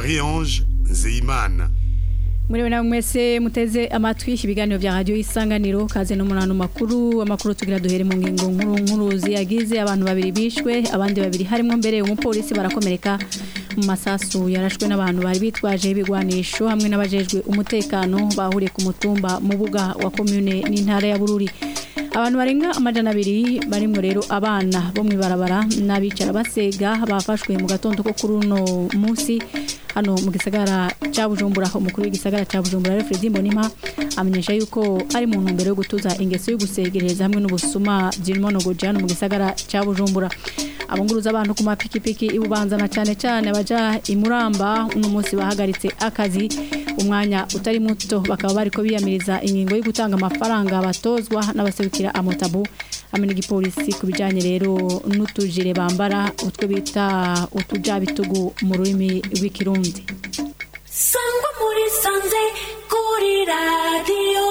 Marie-Ange Nzeyimana Muriwe na mwese muteze amatwi ibiganiro vya radio isanganiro kaze no munano makuru amakuru tugira duhere mu ngingo nkuru nkuru ziyagize abantu babiri bishwe abandi babiri harimo mbere umupolisi barakomereka mu masasu yarashwe n'abantu bari bitwaje ibigwanisho hamwe n'abajejwe umutekano bahuriye ku mutumba mu buga wa commune n'intara ya Bururi abantu barenga amajana abiri barimo rero abana bo mwibarabara n'abicara basega bafashwe mu gatondo ko kuri uno munsi hano mu gisagara ca Bujumbura umukuru w'igisagara ca Bujumbura rero Fredy Mbonima amenyesha yuko ari mu ntumbero yo gutuza ingeso yo gusegereza hamwe n'ubusuma by'imonogoje hano mu gisagara ca Bujumbura abunguruza abantu ku mapikipiki ibubanzana cyane cyane abaja imuramba uno munsi bahagaritse akazi umwanya utari muto bakaba bariko biyamiriza ingingo yo gutanga amafaranga batozwa n'abaserukira amotabu hamwe n'igipolisi ku bijanye rero n'utujire bambara utwo bita utujabitugu mu rurimi rw'ikirundi sangwa muri sanze kuri radiyo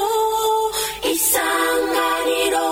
isanganiro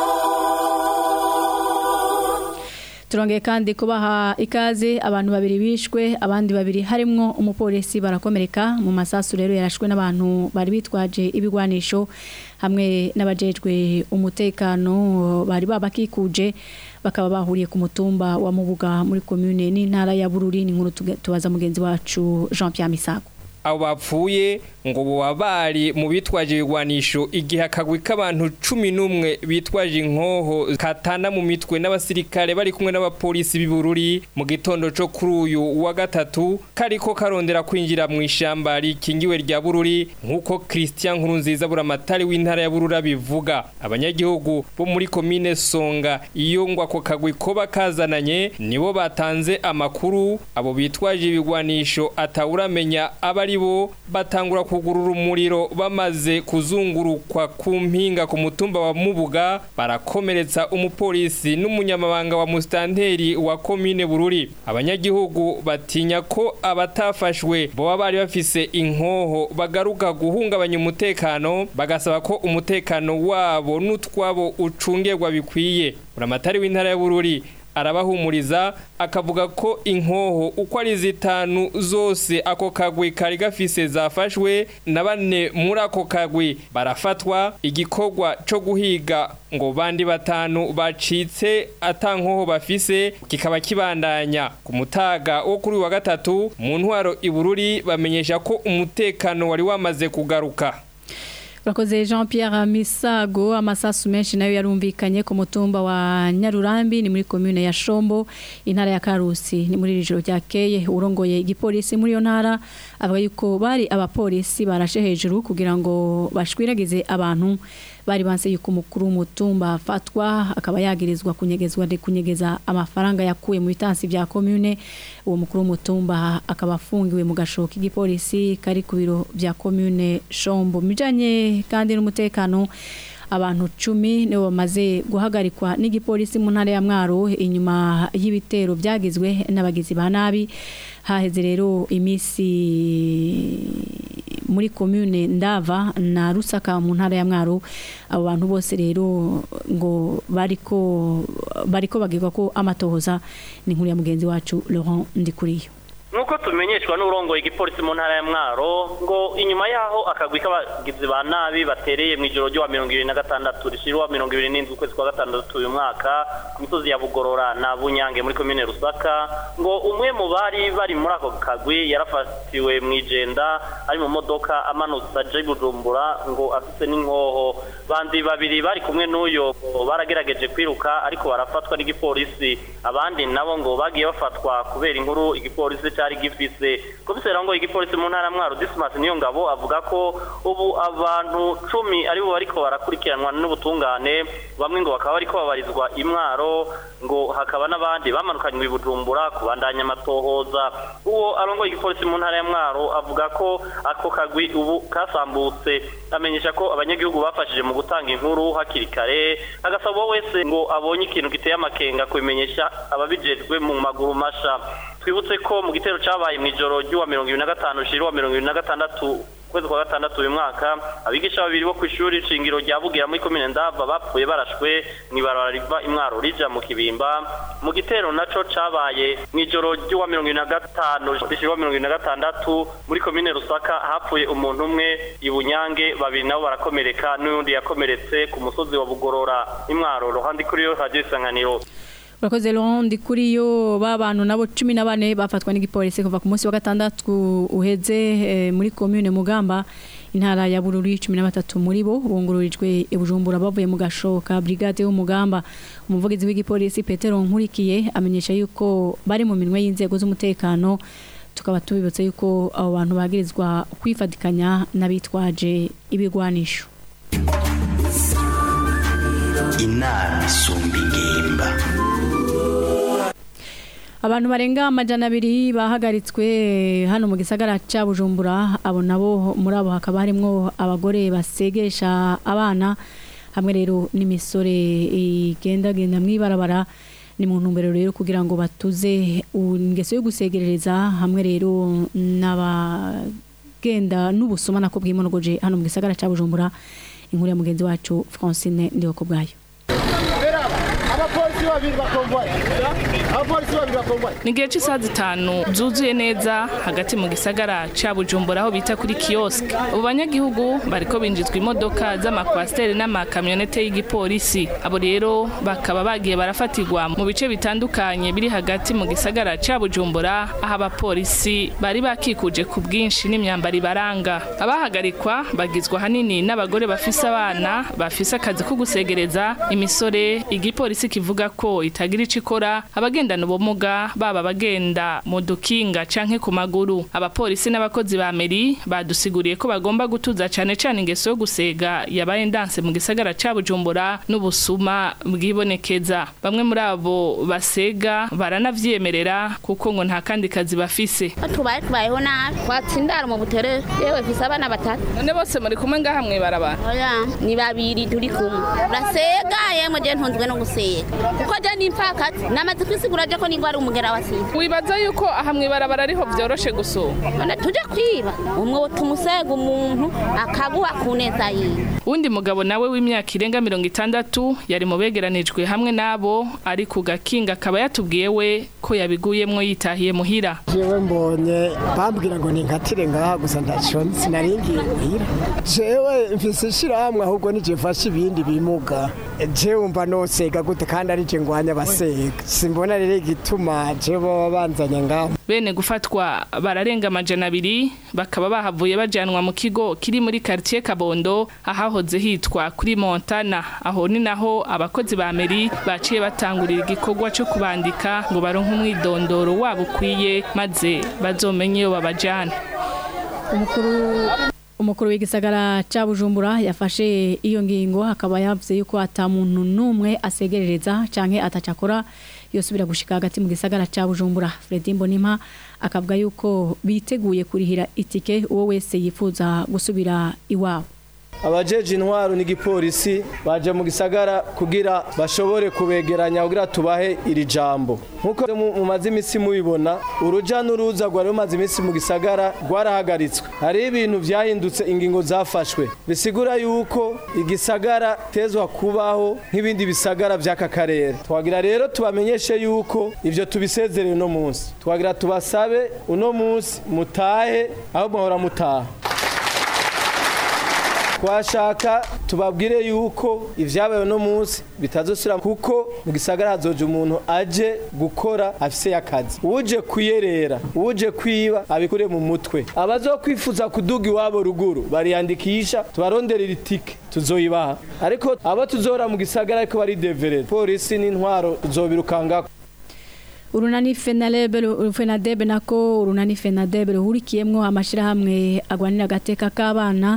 turongeye kandi kubaha ikaze abantu babiri bishwe abandi babiri harimwo umupolisi barakomereka mu masasu rero yarashwe n'abantu bari bitwaje ibigwanisho hamwe n'abajejwe umutekano bari babakikuje bakaba bahuriye ku mutumba wa mubuga muri commune n'intara ya Bururi ni nkuru tubaza mugenzi wacu Jean Pierre Misago abo bapfuye ngo boba bari mu bitwaje ibigwanisho igihe akagwi k'abantu cumi n'umwe bitwaje inkoho katana mu mitwe n'abasirikare bari kumwe n'abapolisi b'ibururi mu gitondo co kuri uyu wa gatatu kariko karondera kwinjira mu ishamba rikingiwe rya bururi nk'uko Christian Nkurunziza buramatari w'intara ya bururi abivuga abanyagihugu bo muri komine Songa iyo ngo ako kagwi koba kazananye nibo batanze amakuru abo bitwaje ibigwanisho atawuramenya abari bo batangura kugurura umuriro bamaze kuzungurukwa ku mpinga ku mutumba wa Mubuga barakomeretsa umupolisi n'umunyamabanga wa mustanteri wa komine Bururi abanyagihugu batinya ko abatafashwe boba bari bafise inkoho bagaruka guhungabanya umutekano bagasaba ko umutekano wabo n'utwabo ucungerwa bikwiye buramatari w'intara ya Bururi arabahumuriza akavuga ko inkoho uko ari zitanu zose ako kagwi kari gafise zafashwe na bane muri ako kagwi barafatwa igikorwa co guhiga ngo bandi batanu bacitse atankoho bafise kikaba kibandanya ku mutaga wo kuri wa gatatu mu ntwaro ibururi bamenyesha ko umutekano wari wamaze kugaruka Urakoze Jean Pierre Misago amasasu menshi nayo yarumvikanye ku mutumba wa Nyarurambi ni muri commune ya Shombo intara ya Karusi ni muri rijoro ryakeye urongoye igipolisi muri yo ntara avuga yuko bari abapolisi barashe hejuru kugira ngo bashwiragize abantu bari banse yuko umukuru w'umutumba afatwa akaba yagirizwa kunyegezwa de kunyegeza amafaranga yakuye mu bitansi bya commune uwo mukuru w'umutumba akaba afungiwe mu gashoka igipolisi kari ku biro bya commune Shombo mijanye kandi n'umutekano abantu cumi nibo bamaze guhagarikwa n'igipolisi mu ntara ya Mwaro inyuma y'ibitero byagizwe n'abagizi ba nabi haheze rero imisi muri commune Ndava na Rusaka mu ntara ya Mwaro abo bantu bose rero ngo bariko bariko bagirwa ko amatohoza ni nkuru ya mugenzi wacu Laurent Ndikuriyo nuko tumenyeshwa n'urongoye igipolisi mu ntara ya mwaro ngo inyuma yaho akagwi k'abagizi ba nabi batereye mu ijoro ryo mirongo ibiri na gatandatu rishyirwa mirongo ibiri n'indwi ukwezi kwa gatandatu uyu mwaka ku misozi ya bugorora na bunyange muri komine rusaka ngo umwe mu bari bari muri ako kagwi yarafatiwe mu ijenda ari mu modoka amanutse aje bujumbura ngo afite n'inkoho bandi babiri bari kumwe n'uyo baragerageje kwiruka ariko barafatwa n'igipolisi abandi nabo ngo bagiye bafatwa kubera inkuru igipolisi cyari gifise komiseri ngo igipolisi mu ntara mwaro Dismas niyo ngabo avuga ko ubu abantu cumi aribo bariko barakurikiranwa n'ubutungane bamwe ngo bakaba bariko babarizwa imwaro ngo hakaba n'abandi bamanukanywe bujumbura kubandanya amatohoza uwo arongoye igipolisi mu ntara ya mwaro avuga ko ako kagwi ubu kasambutse amenyesha ko abanyagihugu bafashije mu gutanga inkuru hakiri kare agasaba uwo wese ngo abonye ikintu giteye amakenga kubimenyesha ababijejwe mu maguru masha twibutse ko mu gitero cyabaye mu ijoro ry'uwa mirongo ibiri na gatanu ushira uwa mirongo ibiri na gatandatu kwezi kwa gatandatu uyu mwaka abigisha babiri bo ku ishuri shingiro rya bugira muri komine ndava bapfuye barashwe mw'ibarabara riva imwaro rija mu kibimba mu gitero naco cabaye mw'ijoro ry'uwa mirongo ibiri na gatanu rishirwa mirongo ibiri na gatandatu muri komine rusaka hapfuye umuntu umwe ibunyange babiri nabo barakomereka n'undi yakomeretse ku musozi wa bugorora imwaro ruhande kuri yo radio isanganiro urakoze rondi kuri yo b'abantu nabo cumi na bane bafatwa n'igipolisi kuva ku munsi wa gatandatu uheze eh, muri komune mugamba intara ya bururi cumi na batatu muri bo bungururijwe i bujumbura bavuye mu gashoka brigade y'umugamba umuvugizi w'igipolisi petero nkurikiye amenyesha yuko bari mu minwe y'inzego z'umutekano tukaba tubibutse yuko abo bantu bagirizwa kwifatikanya n'abitwaje ibigwanisho inama isumba ingimba abantu barenga amajana abiri bahagaritswe hano mu gisagara cya bujumbura abo nabo muri abo hakaba harimo abagore basegesha abana hamwe rero n'imisore igendagenda mu ibarabara ni mu ntumbero rero kugira ngo batuze ingeso yo gusegerereza hamwe rero n'abagenda n'ubusuma nako bwimonogoje hano mu gisagara cya bujumbura inkuru ya mugenzi wacu francine ndiho ku bwayo abapolisi babiri bakomboye abapolisi babiri bakomboye ni igihe cy'isaha zitanu zuzuye neza hagati mu gisagara cya bujumbura aho bita kuri kiyosike ubu banyagihugu bariko binjizwa imodoka z'amakwasiteri n'amakamyonete y'igipolisi abo rero bakaba bagiye barafatirwa mu bice bitandukanye biri hagati mu gisagara cya bujumbura aho abapolisi bari bakikuje ku bwinshi n'imyambaro ibaranga abahagarikwa bagizwe ahanini n'abagore bafise abana bafise akazi ko gusegereza imisore igipolisi kivuga ko itagira ico ikora abagendana ubumuga baba abagenda mu dukinga canke ku maguru abapolisi n'abakozi ba meri badusiguriye ko bagomba gutuza cane cane ingeso yo gusega yabaye ndanse mu gisagara ca Bujumbura n'ubusuma bwibonekeza bamwe muri abo basega baranavyemerera kuko ngo nta kandi kazi bafise tubaye tubayeho nabi twatsindara mu butere yewe mfise abana batatu none bose muri kumwe ngaha mwibarabara oya ni babiri turi kumwe urasega yemwe je ntunzwe no gusega kuko je ni impfakazi namaze kwisigura je ko nigwa ari umugera wa sida wibaza yuko aha mwibarabara ariho vyoroshe gusoma none tuje kwiba umwe tumusega umuntu akaguha ku neza yiwe uwundi mugabo nawe w'imyaka irenga mirongo itandatu yari mu begeranijwe hamwe n'abo ari ku gakinga akaba yatubwiye we ko yabiguyemwo yitahiye muhira jewe mbonye bambwira ngo ninkatire ngaha gusa ntaco sinaringiye muhira jewe mfise ishirahamwe ahubwo nije mfashe ibindi bimuga jewe mba nosega gute kandi ari je ngwanya abasega simbona rero igituma jewe baba banzanye ngaho bene gufatwa bararenga amajana abiri bakaba bahavuye bajanwa mu kigo kiri muri quartier Kabondo ahahoze hitwa kuri Montana aho ni naho abakozi ba meri baciye batangurira igikorwa cyo kubandika ngo baronke umwidondoro wabo ukwiye maze bazomenye iyo babajana umukuru umukuru w'igisagara cya bujumbura yafashe iyo ngingo akaba yavuze yuko ata muntu n'umwe asegerereza cyangwa atacakora yosubira gushika hagati mu gisagara cya bujumbura Fredy Mbonimpa akavuga yuko biteguye kurihira itike uwo wese yifuza gusubira iwabo abajeje intwaro n'igipolisi baje mu gisagara kugira bashobore kubegeranya kugira tubahe iri jambo nkuko mumaze iminsi mubibona uruja n'uruza rwari rumaze iminsi mu gisagara rwarahagaritswe hariho ibintu vyahindutse ingingo zafashwe bisigura yuko igisagara tezwa kubaho nk'ibindi bisagara vy'aka karere twagira rero tubamenyeshe yuko ivyo tubisezereye uno munsi twagira tubasabe uno munsi mutahe aho mwahora mutaha twashaka tubabwire yuko ibyabaye uno munsi bitazosira kuko mu gisagara hazoje umuntu aje gukora afise akazi uje kuyerera uje kwiba abikure mu mutwe abazokwifuza kuduga iwabo ruguru bariyandikisha tubaronderera itike tuzoyibaha ariko abo tuzora mu gisagara ariko bari deverere polisi n'intwaro tuzobirukangako urunani fenadebe fenadebe nako urunani fenadebe ruhurikiyemwo amashirahamwe agwanira agateka k'abana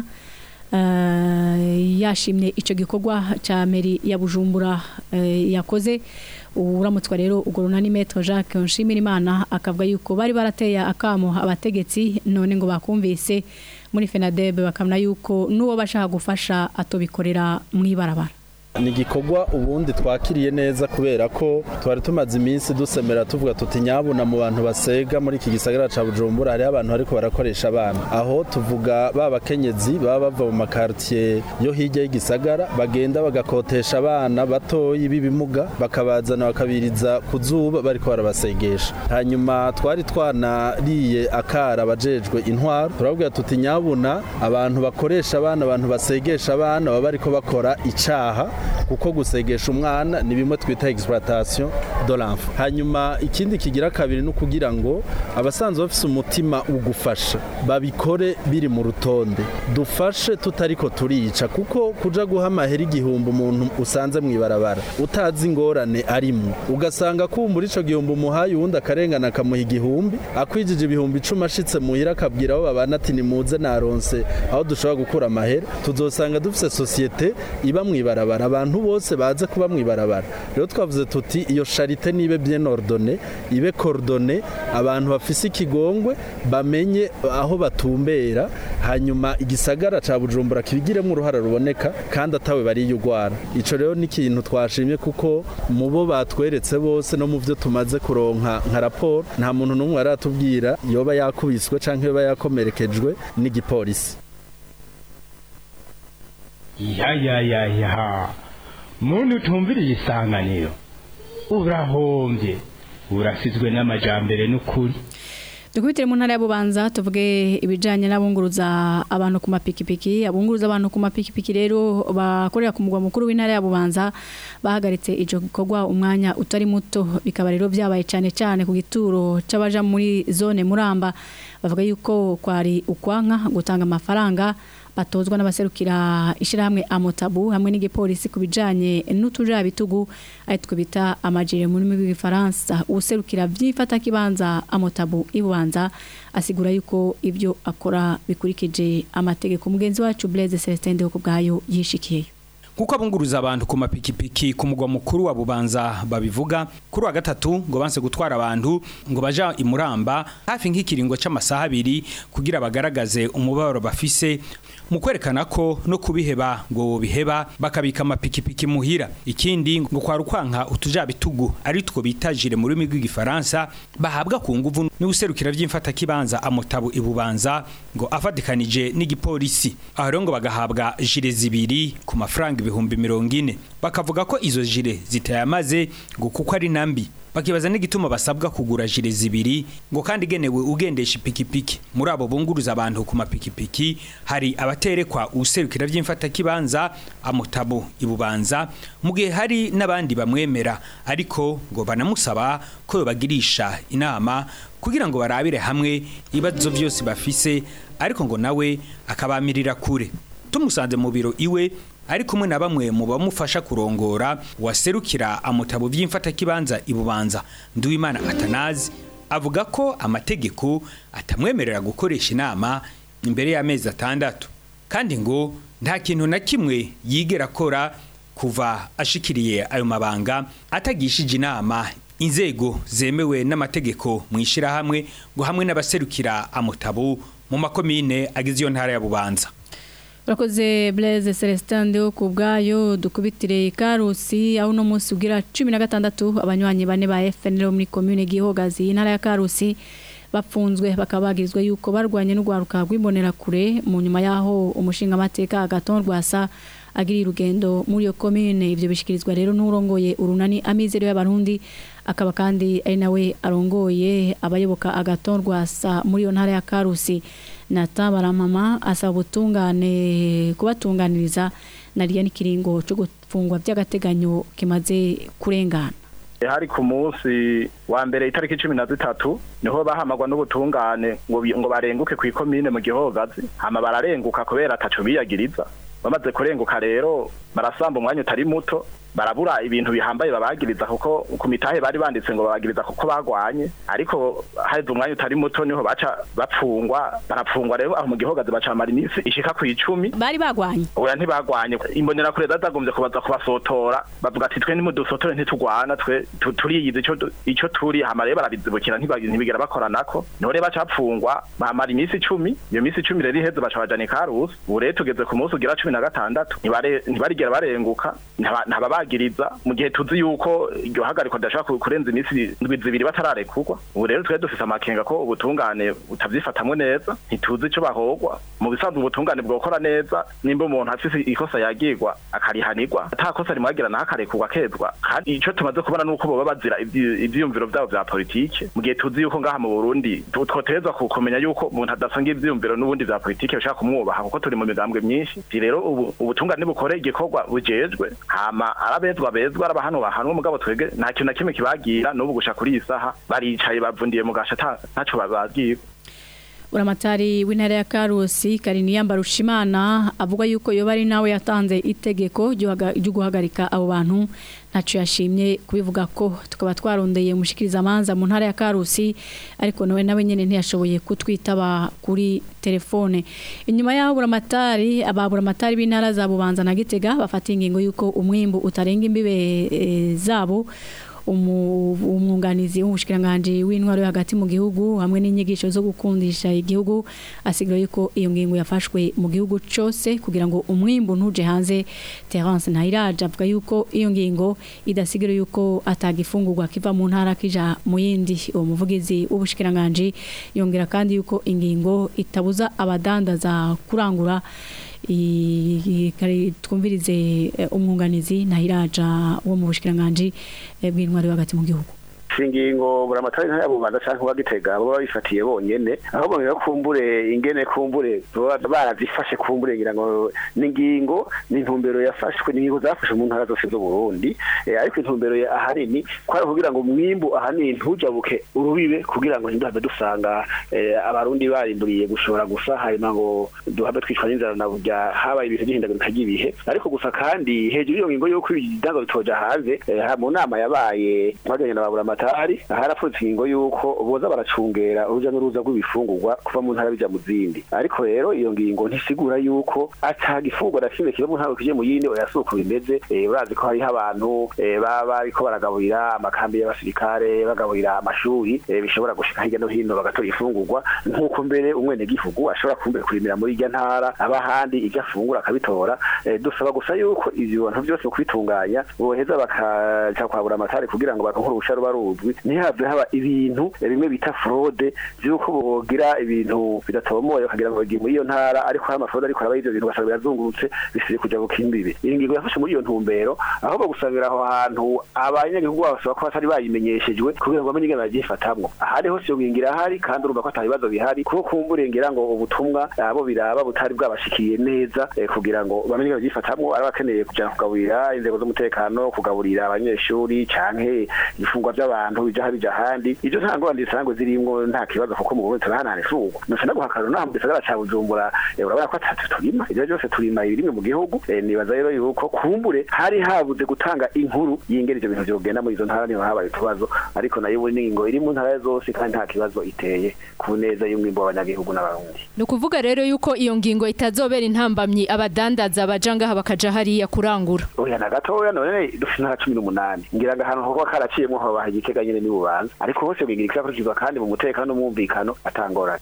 yashimye icyo gikorwa cya meri ya bujumbura yakoze uramutswa rero ubwo runani metero jacques nshimirimana akavuga yuko bari barateye akamo abategetsi none ngo bakumvise muri fenadebe bakabona yuko n'uwo bashaka gufasha atobikorera mu ibarabara ni igikorwa ubundi twakiriye neza kubera ko twari tumaze iminsi dusemera tuvuga tuti nyabuna mu bantu basega muri iki gisagara ca bujumbura hariho abantu bariko barakoresha abana aho tuvuga ba bakenyezi baba bava mu makartier yo hirya y'igisagara bagenda bagakotesha abana batoyi b'ibimuga bakabazana bakabiriza ku zuba bariko barabasegesha hanyuma twari twanariye akara abajejwe intwaro turababwira tuti nyabuna abantu bakoresha abana abantu basegesha abana baba bariko bakora icaha kuko gusegesha umwana ni bimwe twita exploitation de l'enfant hanyuma ikindi kigira kabiri no kugira ngo abasanzwe bafise umutima ugufasha babikore biri mu rutonde dufashe tutariko turica kuko kuja guha amahera igihumbi umuntu usanze mw'ibarabara utazi ingorane arimwo ugasanga kumbura ico gihumbi umuhaye uwundi akarengana akamuha igihumbi akwijije ibihumbi icumi ashitse muhira akabwira abo babana ati nimuze naronse aho dushobora gukura amahera tuzosanga dufise sosiyete iba mw'ibarabara abantu bose baze kuba mw'ibarabara rero twavuze tuti iyo charite nibe bien ordonné ibe coordonné abantu bafise ikigongwe bamenye aho batumbera hanyuma igisagara ca Bujumbura kibigiremo uruhara ruboneka kandi atawe bariyugwara ico rero ni ikintu twashimye kuko mu bo batweretse bose no mu byo tumaze kuronka nka raporo nta muntu n'umwe aratubwira yoba yakubiswe canke yoba yakomerekejwe n'igipolisi ya ya ya ya muntu utumviriye isanganiro urahombye urasizwe n'amajambere n'ukuri dukubitire mu ntara ya bubanza tuvuge ibijyanye n'abunguruza abantu ku mapikipiki abunguruza abantu ku mapikipiki rero bakorera ku mugwa mukuru w'intara ya bubanza bahagaritse icyo gikorwa umwanya utari muto bikaba rero byabaye cyane cyane ku gituro cy'abaja muri zone muramba bavuga yuko kwari ukwanka gutanga amafaranga batozwa n'abaserukira ishyirahamwe amotabu hamwe n'igipolisi ku bijyanye n'utujabitugu ari two bita amajire mu rurimi rw'igifaransa userukira byifata kibanza amotabu ibubanza asigura yuko ibyo akora bikurikije amategeko mugenzi wacu Blaise Celestin ku bwayo yishikiyeyo kuko abunguruza abantu ku mapikipiki ku mugwa mukuru wa bubanza babivuga kuri wa gatatu ngo banse gutwara abantu ngo baja imuramba hafi nk'ikiringo c'amasaha abiri kugira bagaragaze umubabaro bafise mu kwerekana ko no kubiheba ngo biheba bakabika amapikipiki muhira ikindi ngo kwa rukwanka utujabitugu ari two bitajire mu rurimi rw'igifaransa bahabwa ku nguvu n'ubuserukira vy'imfata kibanza amotabu ibubanza ngo afatikanije n'igipolisi aho rero ngo bagahabwa jire zibiri ku mafaranga ibihumbi mirongo ine bakavuga ko izo jire zitayamaze ngo kuko ari nambi bakibaza n'igituma basabwa kugura jire zibiri ngo kandi igenewe ugendesha ipikipiki muri abo bunguruza abantu ku mapikipiki hari abaterekwa userukira by'imfata kibanza amutabo ibubanza mu gihe hari n'abandi bamwemera ariko ngo banamusaba ko yobagirisha inama kugira ngo barabire hamwe ibibazo byose bafise ariko ngo nawe akabamirira kure tumusanze mu biro iwe ari kumwe na bamwe mu bamufasha kurongora waserukira amutabo by'imfata kibanza ibubanza Nduwimana Atanazi avuga ko amategeko atamwemerera gukoresha inama imbere y'amezi atandatu kandi ngo nta kintu na kimwe yigera akora kuva ashikiriye ayo mabanga atagishije inama inzego zemewe n'amategeko mu ishyirahamwe ngo hamwe n'abaserukira amutabo mu makomine agize iyo ntara ya bubanza urakoze Blaise Celestin ndeho ku bwayo dukubitire Karusi aho uno munsi ugira cumi na gatandatu abanywanyi bane ba FNL muri commune Gihogazi intara ya Karusi bapfunzwe bakaba bagirizwa yuko barwanye n'ugwaruka rw'imbonera kure mu nyuma yaho umushinga amateka agaton rwasa agiri urugendo muri iyo commune ivyo bishikirizwa rero n'urongoye urunani amizero y'abarundi akaba kandi ari nawe arongoye abayoboka agaton rwasa muri iyo ntara ya Karusi Nata baramama asaba ubutungane kubatunganiriza nariya n'ikiringo cyo gufungwa by'agateganyo kimaze kurengana hari ku munsi wa mbere itariki cumi na zitatu niho bahamagwa n'ubutungane ngo ngo barenguke ku ikomine mu gihogazi hama bararenguka kubera ataco biyagiriza bamaze kurenguka rero barasamba umwanya utari muto barabura ibintu bihambaye babagiriza kuko ku mitahe bari banditse ngo babagiriza kuko bagwanye ariko haheze umwanya utari muto niho baca bapfungwa barapfungwa rero aho mu gihogazi bacamara iminsi ishika ku icumi bari bagwanye oya ntibagwanye imbonera kure zazagombye kubaza kubasotora bavuga ati twe nimudusotore ntitugwana twe tu- turiyizi ico du- ico turi hama rero barabizibukira ntiba- ntibigera bakoranako niho rero bacapfungwa bamara iminsi icumi iyo minsi icumi rero iheze baca bajana ikarusi ubu rero tugeze ku munsi ugira cumi na gatandatu ntibare- ntibarigera barenguka ntaba- ntababagiriza mu gihe tuzi yuko iryo hagarikwa ridashobora ku- kurenza iminsi indwi zibiri batararekurwa ubu rero twe dufise amakenga ko ubutungane butabyifatamwe neza ntituzi ico bahogwa mu bisanzwe ubutungane bwokora neza nimba umuntu afise ikosa yagirwa akarihanirwa ata kosa rimwagira naho akarekurwa akezwa kandi ico tumaze kubona nuko boba bazira ivyi- ivyiyumviro vyabo vya politike mu gihe tuzi yuko ngaha mu Burundi tu- twoterezwa ku- kumenya yuko umuntu adasanga ivyiyumviro n'ubundi vya politike bishaka kumwubaha kuko turi mu migambwe myinshi Ivyo rero ubu ubutungane bukore igikorwa bujejwe hama arabezwa bezwa arabahanwa bahanwa mugabo twege nta kintu na kimwe kibagira n'ubu gusha kuri iyi saha baricaye bavundiye mu gasha ata- ntaco bababwiye uramatari w'intara ya karusi kariniyamba rushimana avuga yuko yoba ari nawe yatanze itegeko ryo haga- ryo guhagarika abo bantu ntacyo yashimye kubivuga ko tukaba twarondeye umushikirizamanza mu ntara ya karusi ariko nawe nawe nyine ntiyashoboye kutwitaba kuri telefone inyuma y'aho buramatari ababuramatari b'intara za bubanza na gitega bafata ingingo y'uko umwimbu utarenga imbibe eh, zabo umu- umwunganizi w'ubushikiranganje w'intwaro yo hagati mu gihugu hamwe n'inyigisho zo gukundisha igihugu asigura yuko iyo ngingo yafashwe mu gihugu cyose kugira ngo umwimbu ntuje hanze Terence Ntayiraje avuga yuko iyo ngingo idasigira yuko atagifungurwa kiva mu ntara kija mu yindi uwo muvugizi w'ubushikiranganje yongera kandi yuko ingingo itabuza abadandaza kurangura i- i- kare twumvirize eh, umwunganizi Ntayiraja wo mu bushikiranganje eh, bw'intwaro yo hagati mu gihugu ingingo buramatari ntaya bubanza canke bagitega baba bifatiye bonyene aho bongera kumbure ingene kumbure baba barazifashe kumbure ngira ngo n'ingingo n'intumbero yafashwe n'ingingo zafashwe mu ntara zose zo Burundi eh, ariko intumbero ya ahanini kwari kugira ngo umwimbu ahanini ntujabuke urubibe kugira ngo ntiduhabe dusanga eh, abarundi barimburiye gushora gusa hanyuma ngo duhabe twicwa n'inzara na burya habaye ibintu by'ihindagurika ry'ibihe ariko gusa kandi hejuru y'iyo ngingo y'uko ibidango bitoja hanze eh, ha- mu nama yabaye twaganye na baburamatari harapfutse ingingo y'uko boza baracungera uruja n'uruza rw'ibifungurwa kuva mu ntara bija mu zindi ariko rero iyo ngingo ntisigura y'uko atagifungwa na kimwe kiva mu ntara kije mu yindi oya si uko bimeze eh, urazi ko hariho abantu eh, baba bariko baragaburira amakambi y'abasirikare bagaburira amashuri eh, bishobora gushika hirya no hino bagatora ifungurwa nk'uko mbere umwene gihugu ashobora kumbere kurimira muri irya ntara aba ahandi ibyo afungura akabitora eh, dusaba gusa yuko ivyo bintu byose mu kubitunganya boheza bakaja kwabura amatari kugira ngo baronke uruhusha ruba ruzwi ntihave haba ibintu eh, bimwe bita fraude vy'uko bogira ibintu bidatomoye bakagira ngo bagiye muri iyo ntara ariko hari amafraude ariko araba ivyo bintu ugasanga birazungurutse bisize kuja ku kimbiri iyi ngingo yafashe muri iyo ntumbero aho bagusabira aho hantu abanyagihugu basaba ko batari bayimenyeshejwe kugira ngo bamenye ingene bagyifatamwo ahari hose iyo ngingo irahari kandi urumva ko ata bibazo bihari kuko kumburengera ngo ubutumwa abo biraba butari bwabashikiye neza eh, kugira ngo bamenye ingene bagyifatamwo ari abakeneye kuja kugaburira inzego z'umutekano kugaburira abanyeshuri canke ifungwa by'abantu bija bija ahandi ivyo nta ngorane zisanzwe zirimwo nta kibazo kuko mu Burundi turahanahana ifungwa nusa no guhakana naha mu gisagara ca Bujumbura eh, urabona ko atatu turima ivyo byose turima ibirimwe mu gihugu eh, nibaza rero yuko kumbure hari habuze gutanga inkuru y'ingene ivyo bintu vyogenda muri izo ntara niho habaye utubazo ariko nayo ubu n'ingingo iri mu ntara zose kandi nta kibazo iteye ku neza y'umwimbo w'abanyagihugu n'abarundi ni ukuvuga rero yuko iyo ngingo itazobera intambamyi abadandaza baja ngaha bakaja hariya kurangura oya na gatoya none dufite intara cumi n'umunani ngira ngo ahantu hoba karaciyemwo hoba igitega nyene ni bubanza ariko hose bwigira ikizakurikizwa kandi mu mutekano n'umwumvikano atangorane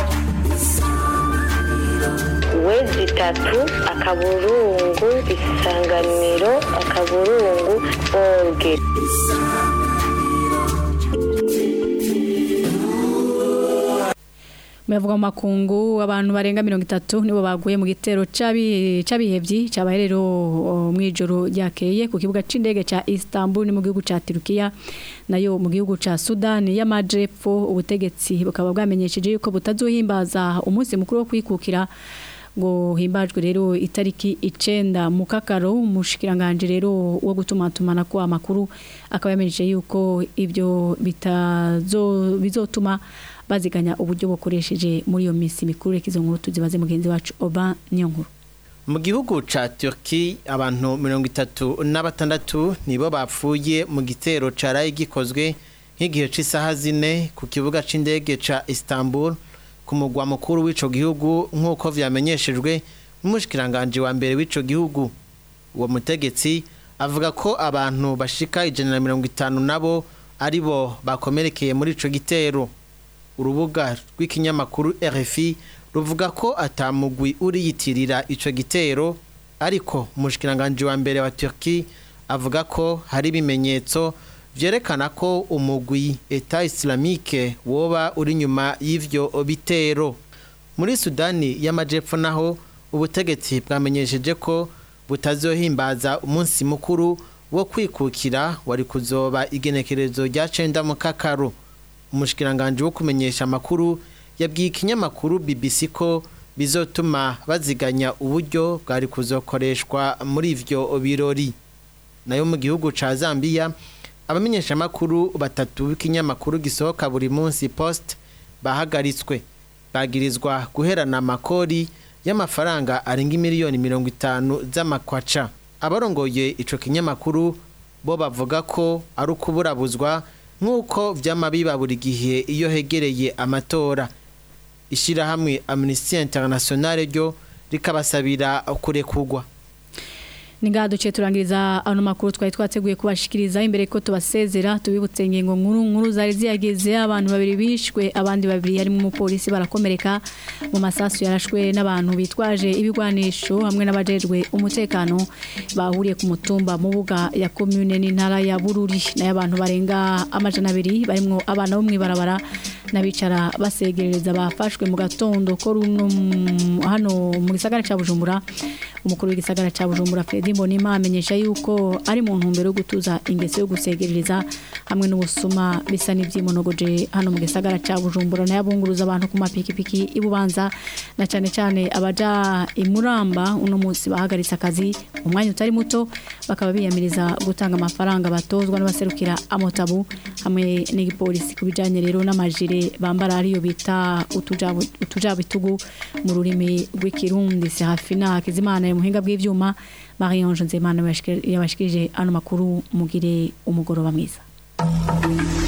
wezi itatu akaburungu isanganiro akaburungu orge Muyavuga mu makungu abantu barenga mirongo itatu nibo baguye mu gitero cabi cabihevyi cabaye rero o, mwijoro ryakeye ku kibuga c'indege ca Istanbul ni mu gihugu ca Turkiya nayo mu gihugu ca Sudan y'amajepfo ubutegetsi bukaba bwamenyesheje yuko butazohimbaza umunsi mukuru wo kwikukira ngo himbajwe rero itariki icenda mu kakaro umushikiranganje rero wo gutumatumana kwa makuru akaba yamenyesheje yuko ibyo bitazo bizotuma baziganya uburyo bukoresheje muri iyo minsi mikuru reka izo nkuru tuzibaze mugenzi wacu Oba niyo nkuru mu gihugu ca Turkey abantu mirongo itatu na batandatu nibo bapfuye mu gitero caraye gikozwe nk'igihe c'isaha zine ku kibuga c'indege ca Istanbul ku mugwa mukuru w'ico gihugu nk'uko vyamenyeshejwe n'umushikiranganje wa mbere w'ico gihugu uwo mutegetsi avuga ko abantu bashika ijana na mirongo itanu nabo ari bo bakomerekeye muri ico gitero urubuga rw'ikinyamakuru RFI ruvuga ko atamugwi uriyitirira ico gitero ariko umushikiranganje wa mbere wa Turkey avuga ko hari ibimenyetso vyerekana ko umugwi Etat Islamique woba uri nyuma y'ivyo bitero muri Sudani y'amajepfo naho ubutegetsi bwamenyesheje ko butazohimbaza umunsi mukuru wo kwikukira wari kuzoba igenekerezo rya cenda mu kakaro umushikiranganje wo kumenyesha amakuru yabwiye ikinyamakuru BBC ko bizotuma baziganya uburyo bwari kuzokoreshwa muri ivyo birori nayo mu gihugu ca Zambia abamenyesha amakuru batatu b'ikinyamakuru gisohoka buri munsi post bahagaritswe bagirizwa guherana amakori y'amafaranga arenga miliyoni mirongo itanu z'amakwaca abarongoye ico kinyamakuru bo bavuga ko ari ukuburabuzwa nk'uko vyama biba buri gihe iyo hegereye amatora ishirahamwe Amnesty International ryo rikabasabira kurekurwa Ninga duce turangiriza ano makuru twari twateguye kubashikiriza imbere ko tubasezera tubibutse ingingo nkuru nkuru zari ziyageze abantu babiri bishwe abandi babiri harimo umupolisi barakomereka mu masasu yarashwe n'abantu bitwaje ibigwanisho hamwe n'abajejwe umutekano bahuriye ku mutumba mu buga ya commune n'intara ya Bururi nayo abantu barenga amajana abiri barimo abana bo mwibarabara n'abicara basegerereza bafashwe mu gatondo ko runo hano mu gisagara ca Bujumbura umukuru w'igisagara ca Bujumbura Fredy Mbonima amenyesha yuko ari mu ntumbero yo gutuza ingeso yo gusegerereza hamwe n'ubusuma bisa n'ivyimonogoje hano mu gisagara ca Bujumbura nayo abunguruza abantu ku mapikipiki ibubanza na cane cane abaja imuramba uno munsi bahagaritse akazi umwanya utari muto bakaba biyamiriza gutanga amafaranga batozwa n'abaserukira amotabu hamwe n'igipolisi kubijanye rero n'amajire bambara ariyo bita utujabu utujabitugu mu rurimi rw'ikirundi Serafina Hakizimana mu buhinga bw'ivyuma Marie Ange Nzemana yabashikirije ano makuru mugire umugoroba mwiza